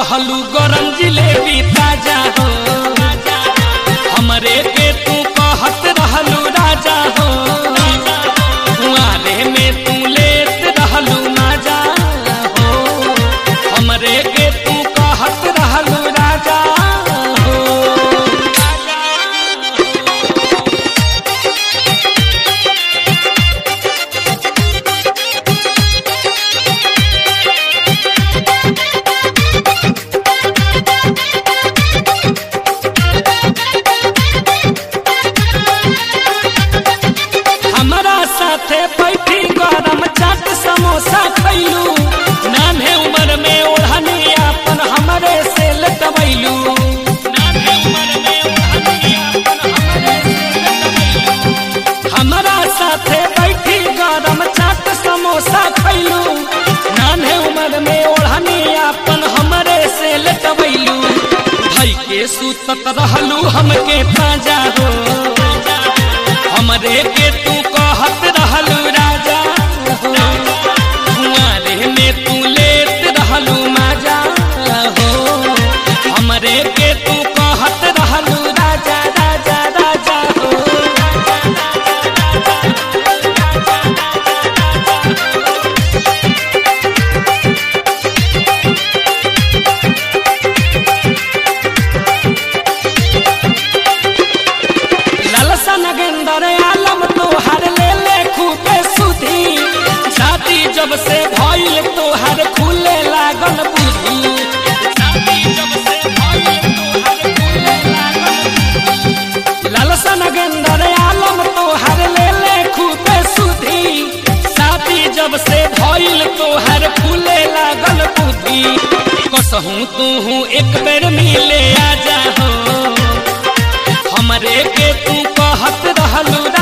रहलू गरम जिलेबी ताजा हो हमरे के तू कहत रहलू राजा हो कुआरे में तू लेत रहलू माजा हो हमरे के तू कहत रहलू राजा हो हमारा साथे बैठी गरम चाट समोसा खैलू नान्हे उम्र में ओढ़नी अपन हमरे से लटबैलू हमारा साथे बैठी गरम चाट समोसा खैलू नान्हे उम्र में ओढ़नी अपन हमरे से लटबैलू भई के सुतत रहलू हमके ताजा हो हमरे के तू कहत रहलू राजा हो कुआरे में तू लेत रहलू माजा हो हमरे के तू कहत रहलू राजा राजा राजा हो लालसा नगेंदर आलम तोहर ले ले खूबे सुधी छाती जब से भइल तोहर खुले लागल बुद्धि लालसा नगेंदर आलम तोहर ले ले खूबे सुधी छाती जब से भइल तोहर खुले लागल बुद्धि कसहूँ तू एक बेर मिले आजा हो हमरे के तू कहत रहलू